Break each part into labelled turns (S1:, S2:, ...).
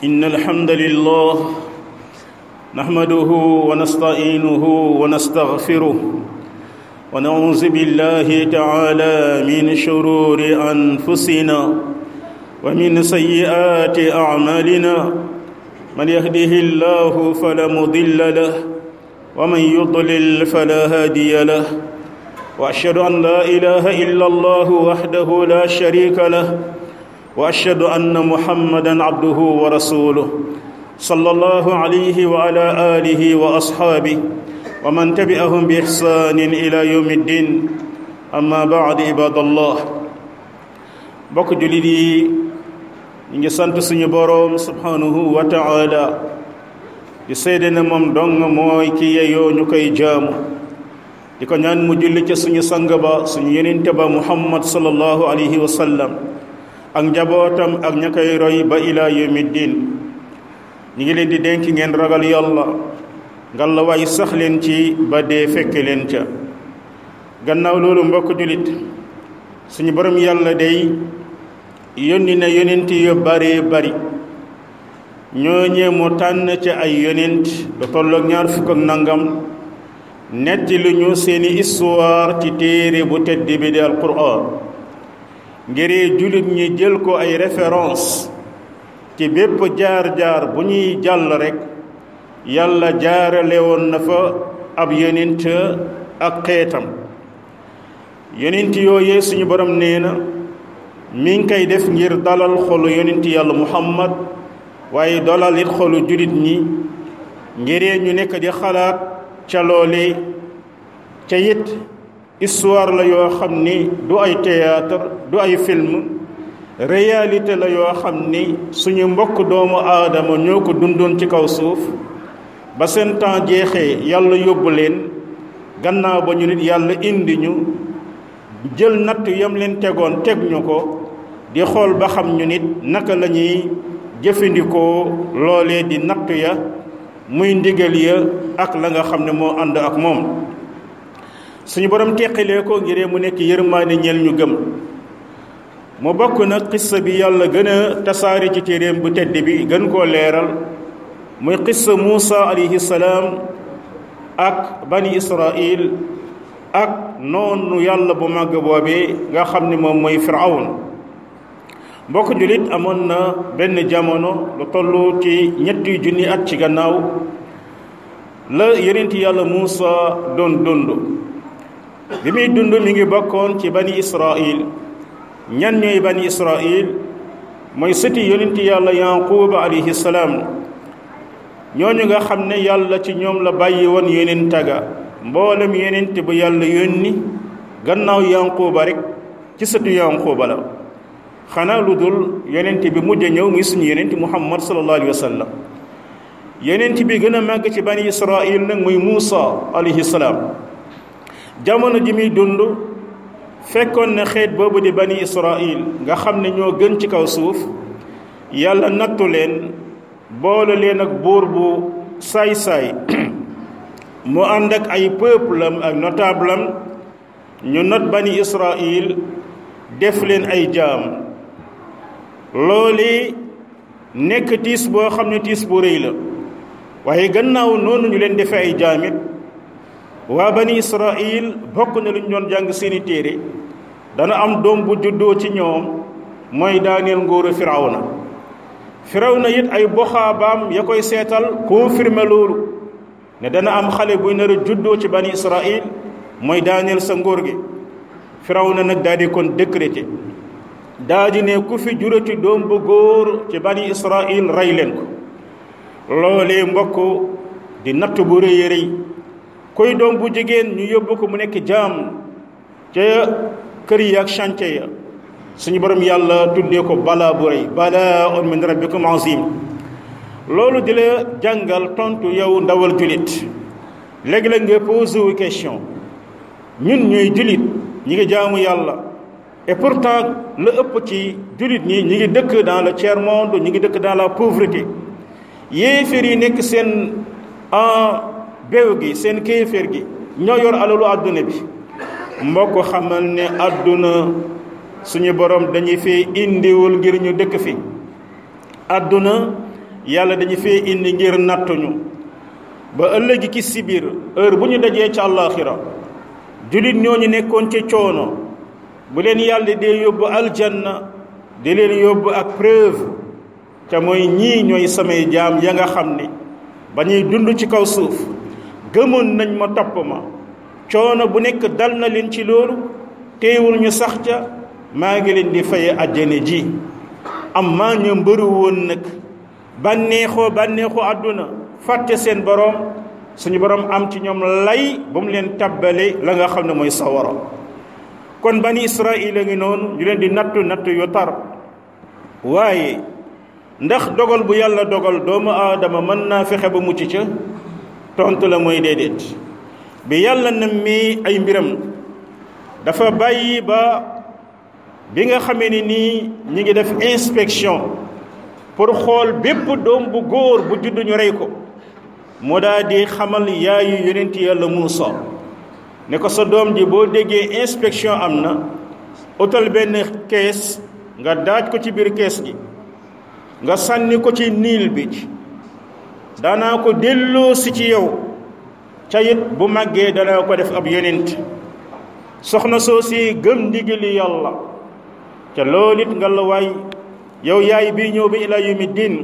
S1: إن الحمد لله نحمده ونستعينه ونستغفره ونعوذ بالله تعالى من شرور أنفسنا ومن سيئات أعمالنا من يهده الله فلا مضل له ومن يضلل فلا هادي له واشهد ان لا اله الا الله وحده لا شريك له واشهد ان محمدا عبده ورسوله صلى الله عليه وعلى اله واصحابه ومن تبعهم باحسان الى يوم الدين اما بعد عباد الله bokk julit yi ñu ngi sant suñu boroom subhanahu wa taala di seede ne moom dong mooy ki yeyoo ñu koy jaamu di ko ñaan mu julli ca suñu sang ba suñu yenente ba muhammad sallallahu alayhi wa sallam ak njabootam ak ña koy roy ba ila yawmi din ñi ngi leen di dénk ngeen ragal yàlla ngalla waay sax leen ci ba dee fekke leen ca gannaaw loolu mbokk julit suñu borom yàlla day yónni na yonent yu bare bari ñooñee mu tànn ca ay yonent da tolloog ñaar fukk ak nangam netti lu ñu seeni histoire ci téere bu tedd bi di alquran ngir jullit ñi jël ko ay référence ci bépp jaar-jaar bu ñuy jàll rekk yàlla jaarale woon na fa ab yonent ak xeetam yonent yooyee suñu borom nee na mi ngi koy def ngir dalal xolu yonent yàlla muhammad waaye dalal it xolu jullit ñi ngiree ñu nekk di xalaat ca loole ca it histoire la yoo xam ni du ay théâtre du ay film réalité la yoo xam ni suñu mbokk doomu aadama ñoo ko dundoon ci kaw suuf ba seen temps jeexee yàlla yóbbu leen gannaaw ba ñu nit yàlla indi ñu jël natt yam leen tegoon teg ñu ko di xool ba xam ñu nit naka la ñuy jëfandikoo loolee di natt ya muy ndigal ya ak la nga xam ne moo ànd ak moom suñu borom teqilee ko ngir mu nekk yërmaane ñeel ñu gëm mu bokk nag xissa bi yàlla gën a tasaari ci téeréem bu tedd bi gën koo leeral muy xissa Muusa alayhi salaam ak bani Israil ak noonu yàlla bu màgg boobee nga xam ne moom mooy Firawun mbokk jullit amoon na benn jamono lu toll ci ñetti junni at ci gannaaw la yonent yàlla Muusa doon dund bi muy dund mi ngi bokkoon ci bani Israil ñan ñooy bani Israil mooy sëti yonent yàlla Yaquba alayhi salaam ñooñu nga xam ne yàlla ci ñoom la bàyyi woon yonent taga mboolem yonent bu yàlla yónni gannaaw Yaquba rek ci sëtu Yaquba la xanaa lu dul yonent bi mujj ñëw muy suñu yonent muhammad sallallahu alayhi wa sallam yonent bi gën a màgg ci bani israil nag muy muusa alayhi salaam jamono ji muy dund fekkoon na xeet boobu di bani israil nga xam ne ñoo gën ci kaw suuf yàlla nattu leen boole leen ak buur bu saay-saay mu ànd ak ay peuple am ak notable am ñu not bani israil def leen ay jaam loolu nekk tiis boo xam ne tiis bu rëy la waaye gannaaw noonu ñu leen defee ay jaamit waa bani israil bokk na lu ñu doon jàng seeni téere dana am doom bu juddoo ci ñoom mooy daaneel nguuru firawna firawna it ay boxaabaam ya koy seetal confirmer loolu ne dana am xale buy nar a juddoo ci bani israil mooy daaneel sa nguur gi firawna nag daal di kon décrété daa di ne ku fi jurati doom bu góor ci bani israil rey leen ko loolee mbokk di natt bu rëy rëy koy doom bu jigéen ñu yóbbu ko mu nekk jaam ca kër yi ak chantier ya suñu borom yàlla tuddee ko balaa bu rëy balaa on min rabbikum azim loolu di la jàngal tontu yow ndawal julit léegi-léeg nga posé wu question ñun ñooy julit ñi ngi jaamu yàlla et pourtant la ëpp ci jullit ñi ñi ngi dëkk dans le tiers monde ñi ngi dëkk dans la pauvreté yéeféer yi nekk seen en béew gi seen kéeféer gi ñoo yor alalu àdduna bi mbokk xamal ne àdduna suñu borom dañuy fi indiwul ngir ñu dëkk fi àdduna yàlla dañu fee indi ngir nattuñu ba ëllëgi ki si biir heure bu ñu dajee ca àllaaxira jullit ñooñu nekkoon ci coono bu leen yàlla dee yóbbu aljanna di leen yóbbu ak preuve te mooy ñii ñooy samay jaam ya nga xam ne ba ñuy dund ci kaw suuf gëmoon nañ ma topp ma coono bu nekk dal na leen ci loolu teewul ñu sax ca maa ngi leen di faye àjjana ji am maa ñu mbëru woon nag bànneexoo bànneexoo àdduna fàtte seen borom suñu borom am ci ñoom lay ba mu leen tabbale la nga xam ne mooy sawara kon bani israil a ngi noonu ñu leen di nattu nattu yu tar waaye ndax dogal bu yàlla dogal doomu aadama mën naa fexe ba mucc ca tontu la mooy déedéet bi yàlla na mi ay mbiram dafa bàyyi ba bi nga xamee ni nii ñi ngi def inspection pour xool bépp doom bu góor bu judd ñu rey ko moo daa di xamal yaayu yonent yàlla Muusa ne ko sa doom ji boo déggee inspection am na utal benn kees nga daaj ko ci biir kees gi nga sànni ko ci niil bi danaa ko delloo si ci yow ca it bu màggee danaa ko def ab yonent soxna soo si gëm ndigali yàlla ca loolu it nga la waay yow yaay bii ñëw bi ila yawmi diin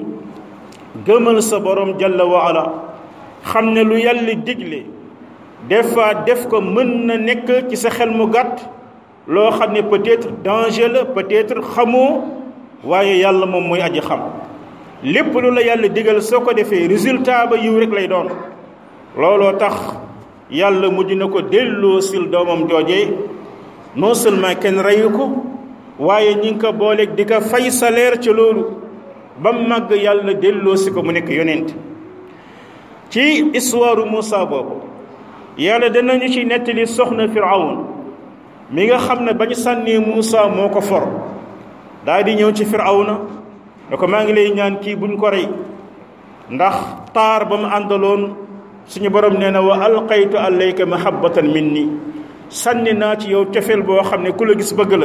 S1: gëmal sa borom jalla wa ala xam ne lu yàlla digle des fois def ko mën na nekk ci sa xel mu gàtt loo xam ne peut-être danger la peut-être xamoo waaye yàlla moom mooy aji xam lépp lu la yàlla digal soo ko defee résultat ba yiw rek lay doon looloo tax yàlla mujj na ko delloo sil doomam joojee non seulement kenn reyu ko waaye ñi ngi ko booleeg di ko fay salaire ci loolu ba màgg yàlla delloo si ko mu nekk yonent ci histoire Moussa boobu yàlla danañu ci nettali soxna Firawun mi nga xam ne bañ sànnee Moussa moo ko for daal di ñëw ci Firawna ne ko maa ngi lay ñaan kii buñ ko rey ndax taar ba mu àndaloon suñu borom nee na wa alqaytu alayka mahabbatan minni sànni naa ci yow cofeel boo xam ne ku la gis bëgg la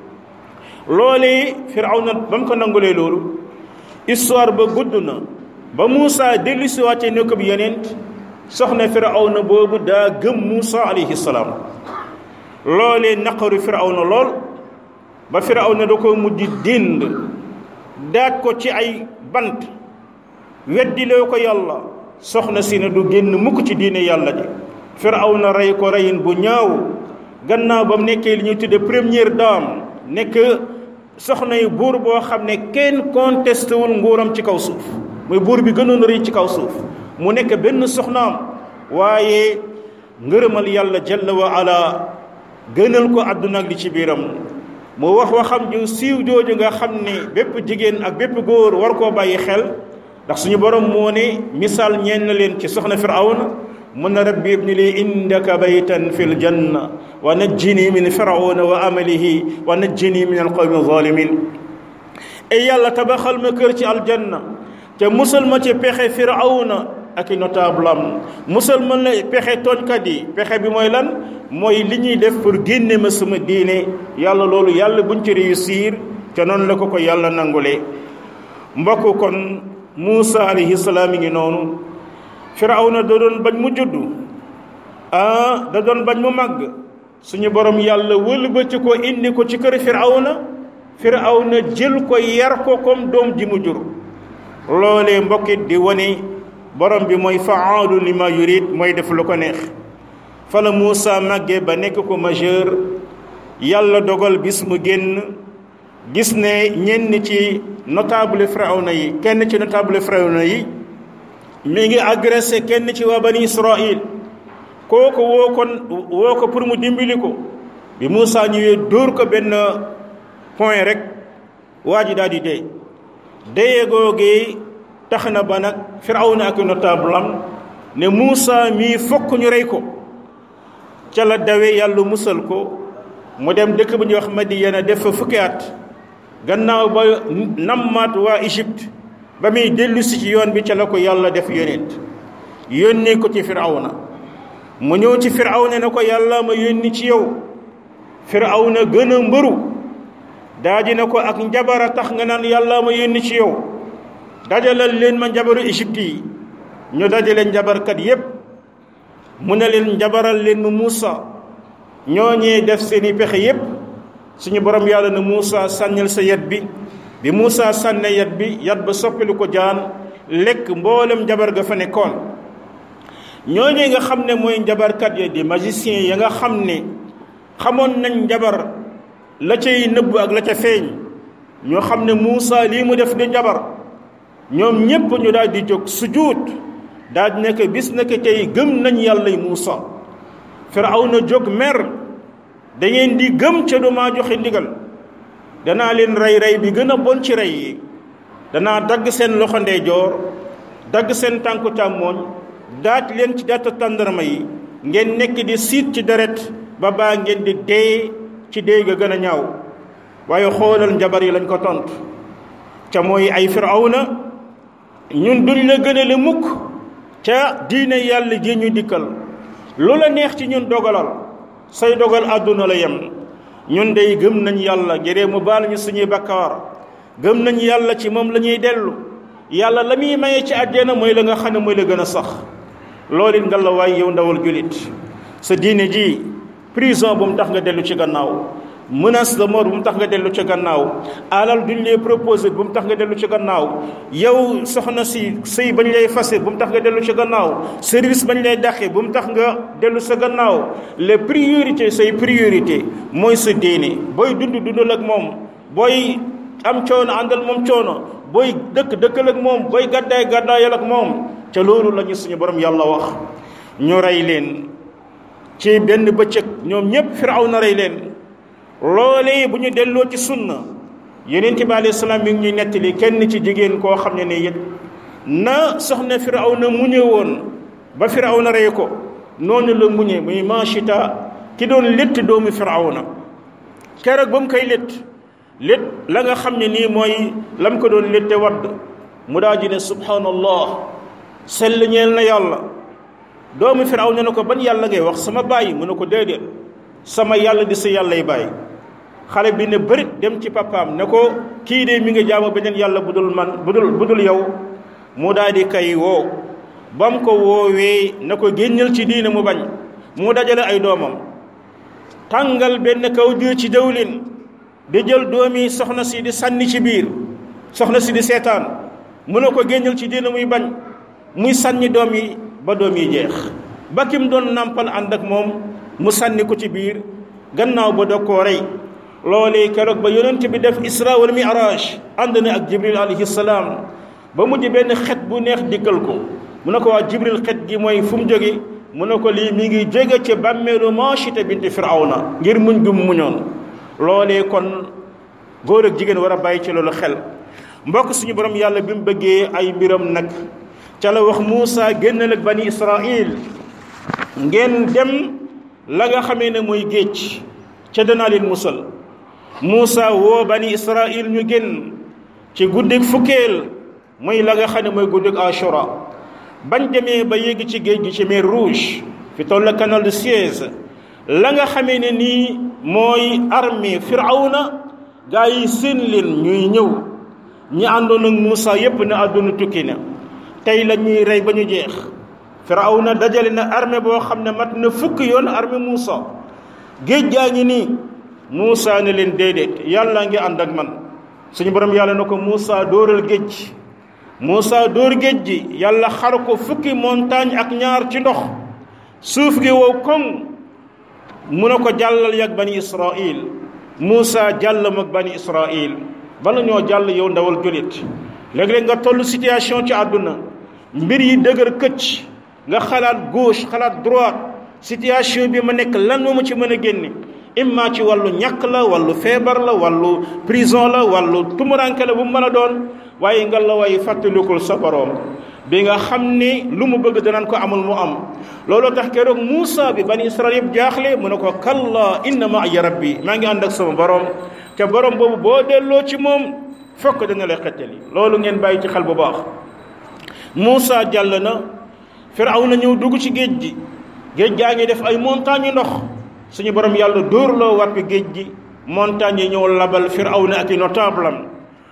S1: loolee Firawna ba mu ko nangulee loolu histoire ba gudd na ba Moussa dellu si wàcce ne ko bi yonent soxna Firawna boobu daa gëm Moussa alayhi salaam loolee naqaru Firawna lool ba Firawna da ko mujj dind daaj ko ci ay bant weddiloo ko yàlla soxna si ne du génn mukk ci diine yàlla ji Firawna rey ko reyin bu ñaaw gannaaw ba mu nekkee li ñuy tudde première dame nekk soxna yi buur boo xam ne kenn contesté wul nguuram ci kaw suuf muy buur bi gënoon rëy ci kaw suuf mu nekk benn soxnaam waaye ngërëmal yàlla jalla wa ala gënal ko àdduna ak li ci biiram mu wax waxam ju siiw jooju nga xam ne bépp jigéen ak bépp góor war koo bàyyi xel ndax suñu borom moo ne misaal ñeen na leen ci soxna firawna mun na rabbi ibni li indaka baytan fi ljanna wa najjini min firawna wa amalihi wa najjini min alqawmi zalimin et yàlla tabaxal ma kër ci aljanna te musal ma ci pexe firawna ak i notable am musal ma la pexe tooñkat yi pexe bi mooy lan mooy li ñuy def pour génne ma sama diine yàlla loolu yàlla buñ ci réussir te noonu la ko ko yàlla nangulee mbokk kon Muusa alayhi salaam mi ngi noonu firawna da doon bañ mu juddu ah da doon bañ mu màgg suñu borom yàlla wëlbati ko indi ko ci kër firawna firawna jël ko yar ko comme doom ji mu jur loolee mbokkit di wane borom bi mooy faalu li ma yurid mooy def lu ko neex fa la Muusa màggee ba nekk ko majeur yàlla dogal bis mu génn gis ne ñenn ci notable firawna yi kenn ci notable firawna yi mi ngi agressé kenn ci waa bani Israël kooku woo ko woo ko pour mu dimbali ko bi Muusa ñëwee dóor ko benn point rek waa ji daal di dee deye googee tax na ba nag firawna ak notable am ne Muusa mii fokk ñu rey ko ca la dawe yàlla musal ko mu dem dëkk bu ñuy wax Madiyana def fa fukki at gannaaw ba nammaat waa Égypte ba muy dellu si ci yoon bi ca la ko yàlla def yonent yónnee ko ci firawna mu ñëw ci firawna ne ko yàlla ma yónni ci yow firawna gën a mbëru daa di ne ko ak njabara tax nga naan yàlla ma yónni ci yow dajalal leen ma njabaru Égypte yi ñu dajale njabarkat yépp mu ne leen njabaral leen mu Muusa ñooñee def seeni pexe yépp suñu borom yàlla na Muusa sànnil sa yat bi bi Muusa sànne yat bi yat ba soppilu ko jaan lekk mboolem njabar ga fa nekkoon ñooñee nga xam ne mooy njabarkat ya di magicien ya nga xam ne xamoon nañ njabar la cay nëbb ak la ca feeñ ñoo xam ne Muusa lii mu def di njabar ñoom ñépp ñu daal di jóg sujuut daal di nekk bis nekk tey gëm nañ yàlla Muusa Firawna jóg mer da ngeen di gëm ca du maa joxe ndigal danaa leen rey rey bi gën a bon ci rey yi danaa dagg seen loxo ndeyjoor dagg seen tànku càmmooñ daaj leen ci daata tàndarma yi ngeen nekk di siit ci deret ba baa ngeen di dee ci dee ga gën a ñaaw waaye xoolal njabar yi lañ ko tontu ca mooy ay Firawna ñun duñ la gënale mukk ca diine yàlla ji ñu dikkal lu la neex ci ñun dogalal say dogal àdduna la yem ñun dey gëm nañ yàlla ngiree mu baal ñu suñuy bakkaar gëm nañ yàlla ci moom la ñuy dellu yàlla la muy maye ci àjjana mooy la nga xam ne mooy la gën a sax loolu it nga la waay yow ndawal julit sa diine ji prison bu mu tax nga dellu ci gannaaw menace de mort bu mu tax nga dellu ci gannaaw alal duñ lay proposé bu mu tax nga dellu ci gannaaw yow soxna si sëy bañ lay fase bu mu tax nga dellu ci gannaaw service bañ lay dàqe bu mu tax nga dellu sa gannaaw les priorités say priorité mooy sa diine booy dund dundal ak moom booy am coono àndal moom coono booy dëkk dëkkal ak moom booy gàddaay gàddaayal ak moom ca loolu la ñu suñu borom yàlla wax ñu rey leen ci benn bëccëg ñoom ñépp Firawna rey leen loolee bu ñu delloo ci sunna yonent bi alayhi salaam mi ngi ñuy nettali kenn ci jigéen koo xam ne ne it na soxna Firawna muñe woon ba Firawna rey ko noonu la muñe muy Maachita ki doon létt doomu Firawna keroog ba mu koy létt létt la nga xam ne nii mooy lam ko doon létte wadd mu daa ji ne subhanallah sell ñeel na yàlla doomu Firawna ne ko ban yàlla ngay wax sama bàyyi mu ne ko déedéet sama yàlla di sa yàllay bàyyi xale bi ne bërit dem ci papaam ne ko kii de mi ngi jaamu beneen yàlla bu dul man bu dul bu dul yow mu daal di kay woo ba mu ko woowee na ko génnal ci diine mu bañ mu dajale ay doomam tàngal benn kaw diir ci dawlin di jël doomi soxna si di sànni ci biir soxna si di seetaan mu ne ko génnal ci diine muy bañ muy sànni doom yi ba doom yi jeex ba kim doon nàmpal ànd ak moom mu sànni ko ci biir gannaaw ba dog koo rey loolee keroog ba yonent bi def isra wal mi'raj ànd na ak jibril alayhi salaam ba mujj benn xet bu neex dikkal ko mu ne ko waa jibril xet gi mooy fu mu jóge mu ne ko lii mi ngi jóge ci bàmmeelu Maachita binti firawna ngir muñ gum muñoon loolee kon góor ak jigéen war a bàyyi ci loolu xel mbokk suñu borom yàlla bi mu bëggee ay mbiram nag ca la wax Muusa génnal ak bani Israil ngeen dem la nga xamee ne mooy géej ca danaa leen musal Muusa woo bani Israil ñu génn ci guddik fukkeel mooy la nga xam ne mooy guddik Ashura bañ demee ba yéegi ci géej gi ci mer Rouge fi toll canal de Suez la nga xamee ne nii mooy armée Firawna gaa yi seen leen ñuy ñëw ñi àndoon ak Muusa yépp ne àdduna tukki na tey la ñuy rey ba ñu jeex Firawna dajale na armée boo xam ne mat na fukk yoon armée Muusa géej gaa ngi nii Muusa ne leen déedéet yàlla ngi ànd ak man suñu borom yàlla na ko Muusa dóoral géej Muusa dóor géej gi yàlla xar ko fukki montagne ak ñaar ci ndox suuf gi wow koŋ mu ne ko jàllal yag bani Israil Muusa jàllam ak bani Israil bala ñoo jàll yow ndawal julit léeg-léeg nga toll situation ci àdduna mbir yi dëgër këcc nga xalaat gauche xalaat droite situation bi ma nekk lan moo ma ci mën a génne imma ci wàllu ñàkk la wàllu feebar la wàllu prison la wàllu tumuranke la bu mu mën a doon waaye nga la way fàttalikul sa boroom bi nga xam ni lu mu bëgg danaan ko amul mu am looloo tax keroog Muusa bi bani Israel yëpp jaaxle mu ne ko kalla inna ma'iya rabbi maa ngi ànd ak sama boroom te boroom boobu boo delloo ci moom fokk dana lay xettali loolu ngeen bàyyi ci xel bu baax Muusa jàll na Firawna ñëw dugg ci géej gi géej gaa ngi def ay montagne ndox suñu borom yàlla dóor loo wat bi géej gi montagne yi ñëw labal Firawna ak i notable am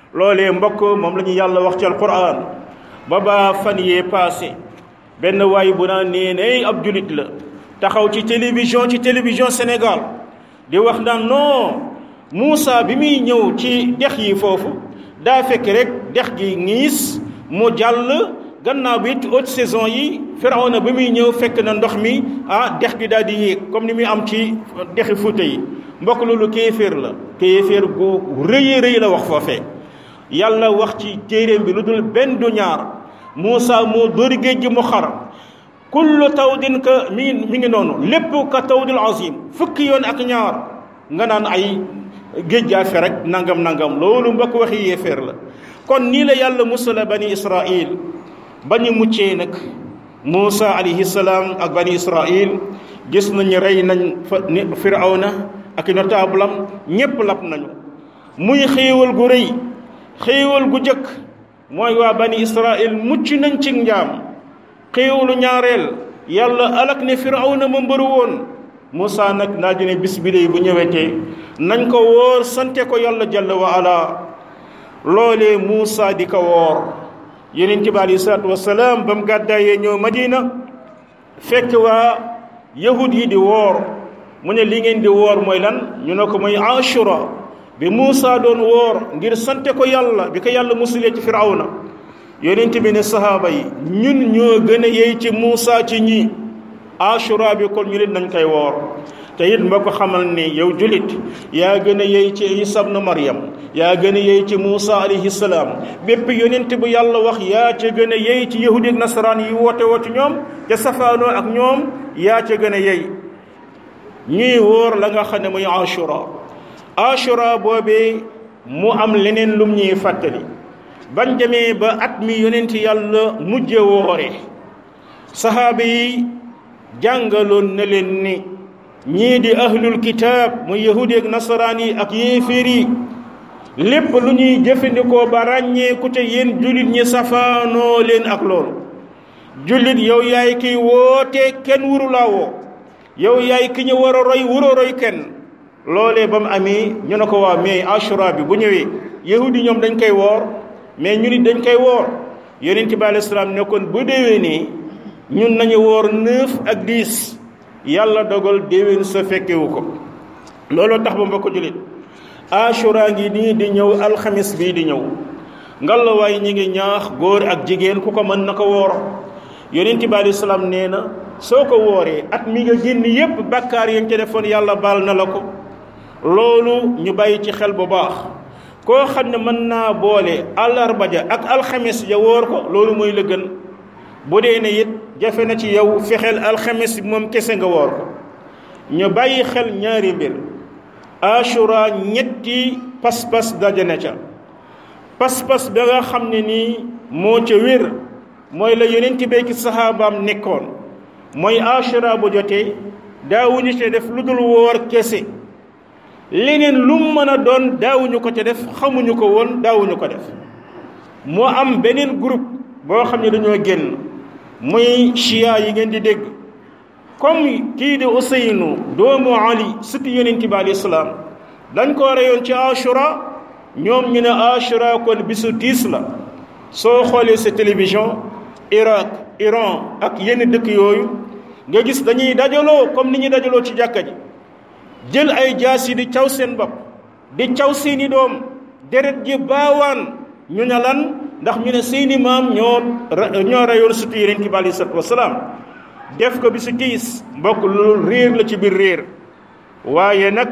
S1: loolee mbokk moom la ñu yàlla wax ci alquran ba ba fan yee passé benn waay bu naan nee nay ab julit la taxaw ci télévision ci télévision Sénégal di wax naan non Moussa bi muy ñëw ci dex yi foofu daa fekk rek dex gi ngiis mu jàll gannaaw bi haute saison yi Firawna bi muy ñëw fekk na ndox mi ah dex gi daal di yéeg comme ni muy am ci dexi Fuuta yi mbokk loolu kéeféer la kéeféer gu rëy rëy la wax foofee yàlla wax ci téeréem bi lu dul benn du ñaar Moussa moo dóori géej gi mu xar kullu tawdin ka mi ngi mi ngi noonu lépp ka tawdil azim fukki yoon ak ñaar nga naan ay géej gaa fe rek nangam nangam loolu mbokk waxi yéeféer la kon nii la yàlla musala bani israil ba ñu muccee nag Moussa alayhi salaam ak bani israil gis nañu rey nañ fa firawna ak notable am ñépp lap nañu muy xéewal gu rëy xéewal gu jëkk mooy waa bani israil mucc nañ ci njaam xéewalu ñaareel yàlla alak ne firawna ma mbëru woon Moussa nag naa dine bis bi bu ñëwetee nañ ko woor sante ko yàlla jalla wa ala loolee Moussa di ko woor yonent bi aleyhi salaatu wasalaam ba mu gàddaayee ñëw Madina fekk waa yahud yi di woor mu ne li ngeen di woor mooy lan ñu ne ko mooy Ashura bi Moussa doon woor ngir sante ko yàlla bi ko yàlla musulee ci firawna yonent bi ne sahaaba yi ñun ñoo gën a yey ci Moussa ci ñi Ashura bi kon ñu nit nañ koy woor te it moo ko xamal ni yow julit yaa gën a yey ci Isa ibnu Maryam yaa gën a yey ci Moussa alayhi salaam bépp yonent bu yàlla wax yaa ca gën a yey ci yahudi ak nasaraan yi woote woote ñoom te safaanoo ak ñoom yaa ca gën a yey ñuy wóor la nga xam ne muy Ashura Ashura boobee mu am leneen lum ñuy fàttali bañ demee ba at mi yonent yàlla mujje woore sahaaba yi jàngaloon na leen ni ñii di ahlul kitaab muy yahudi ak nasaraan yi ak yéeféer yi lépp lu ñuy jëfandikoo ba ràññee ku te yéen jullit ñi safaanoo leen ak loolu jullit yow yaay kiy woote kenn wuru laa woo yow yaay ki ñu war a roy wuroo roy kenn loolee ba mu amee ñu ne ko waa mais ashura bi bu ñëwee yahudi ñoom dañ koy woor mais ñu nit dañ koy woor yonent bi alayhi salaam ne kon bu déwee nii ñun nañu woor neuf ak dix yàlla dogal déwén sa fekkewu ko looloo tax ba mbokk jullit ashura ngi nii di ñëw alxamis bii di ñëw ngalawaay ñi ngi ñaax góor ak jigéen ku ko mën na ko woor yonent bi alayhi salaam nee na soo ko wooree at mi nga génn yépp bakkaar yi nga ca defoon yàlla baal na la ko loolu ñu bàyyi ci xel bu baax koo xam ne mën naa boole àllarba ja ak alxames ja woor ko loolu mooy la gën bu dee ne it jafe na ci yow fexeel alxames bi moom kese nga woor ko ñu bàyyi xel ñaari mbir ashura ñetti pas-pas daje na ca pas-pas ba nga xam ne nii moo ca wér mooy la yonent bi ki saxaabaam nekkoon mooy ashura bu jotee daawuñu ca def lu dul woor kese leneen lu mu mën a doon daawuñu ko ca def xamuñu ko woon daawuñu ko def moo am beneen groupe boo xam ne dañoo génn muy chia yi ngeen di dégg comme kii di Ousseynou doomu Ali surtout yonent bi alayhi salaam dañ ko reyoon ci Ashura ñoom ñu ne Ashura kon bisu tiis la soo xoolee sa télévision Irak Iran ak yenn dëkk yooyu nga gis dañuy dajaloo comme ni ñuy dajaloo ci jàkka ji jël ay jaas yi di caw seen bopp di caw seeni doom deret ji baawaan ñu ne lan ndax ñu ne seeni maam ñoo ñoo reyoon surtout yonent bi alayhi salaatu wasalaam def ko bi su tiis mbokk loolu réer la ci biir réer waaye nag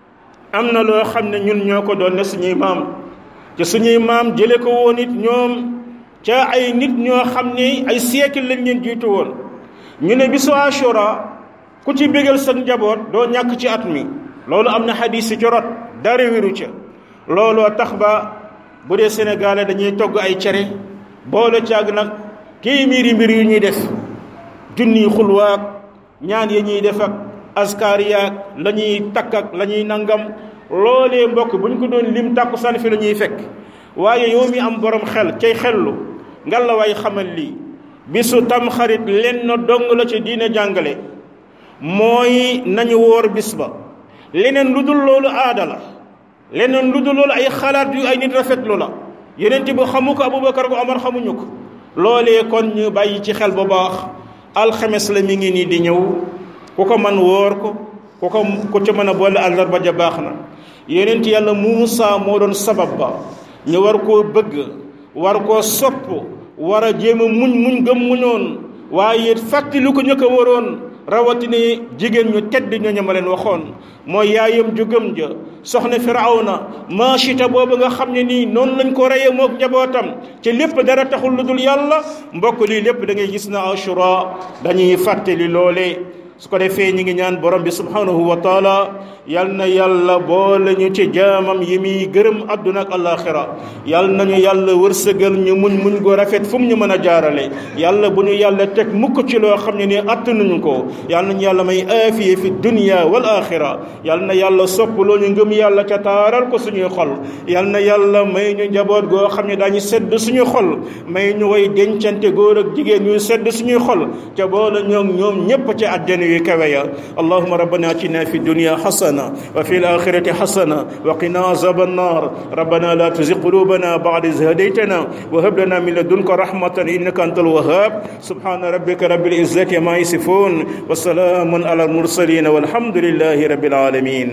S1: am na loo xam ne ñun ñoo ko doon ne suñuy maam te suñuy maam jële ko woon it ñoom ca ay nit ñoo xam ne ay siècle lañ leen jiitu woon ñu ne bisu Ashura ku ci bégal sa njaboot doo ñàkk ci at mi loolu am na xadiis ci rot dara wéru ca looloo tax ba bu dee Sénégalais dañuy togg ay cere boole caag nag téeméeri mbir yu ñuy def junniy xulwaak ñaan ya ñuy def ak askar yaag la ñuy takk ak la ñuy nangam loolee mbokk bu ñu ko doon lim tàkku san fi la ñuy fekk waaye yow mi am borom xel cay xellu nga la waay xamal lii bisu tamxarit lenn dong la ci diine jàngale mooy nañu woor bis ba leneen lu dul loolu aada la leneen lu dul loolu ay xalaat yu ay nit rafetlu la yonent bi xamu ko Aboubacar ko Omar xamuñu ko loolee kon ñu bàyyi ci xel bu baax alxames la mi ngi nii di ñëw ku ko man wóor ko ku ko ku ca mën a boole àllarba ja baax na yonent yàlla Muusa moo doon sabab ba ñu war koo bëgg war koo sopp war a jéem a muñ muñ gëm muñoon waaye fàttali ko ñu ko waroon rawatina jigéen ñu tedd ñooñu ma leen waxoon mooy yaayam ju gëm ja soxna firawna maachita boobu nga xam ne nii noonu lañ ko reye mook njabootam ci lépp dara taxul lu dul yàlla mbokk lii lépp da ngay gis na ashura dañuy fàttali loolee su ko defee ñi ngi ñaan borom bi subhanahu wa taala yal na yàlla boole ñu ci jaamam yi muy gërëm àdduna ak alaxira yal nañu yàlla wërsëgal ñu muñ muñ go rafet fu mu ñu mën a jaarale yàlla bu ñu yàlla teg mukk ci loo xam ne ni attanuñu ko yal nañu yàlla may aafiye fi dunya wal axira yal na yàlla soppaloo ñu ngëm yàlla ca taaral ko suñuy xol yal na yàlla may ñu njaboot goo xam ne daañu sedd suñuy xol may ñu way dencante góor ak jigéen ñuy sedd suñuy xol ca boole ñoom ñoom ñépp ci àddina yu kawe ya allahuma rabbana atina fi dunya hasana wa fi alakhirati hasana wa qina azab annar rabbana la tuzigh qulubana ba'da idh hadaytana wa hab lana min ladunka rahmatan innaka antal wahhab subhana rabbika rabbil izzati ma yasifun wa salamun ala al mursalin walhamdulillahi rabbil alamin